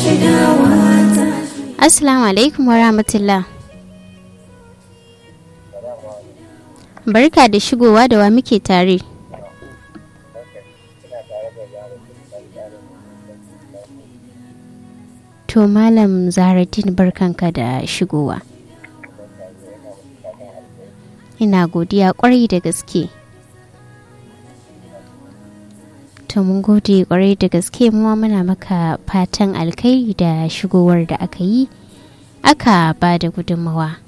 Assalamu alaikum wa rahmatullah. Barka da shigowa da wa muke tare. To Malam Zaharaddin barkanka da shigowa. Ina godiya kwarai da gaske. To mun gode kwarai da gaske muwa muna maka fatan alkai da shigowar da aka yi aka ba da gudunmawa.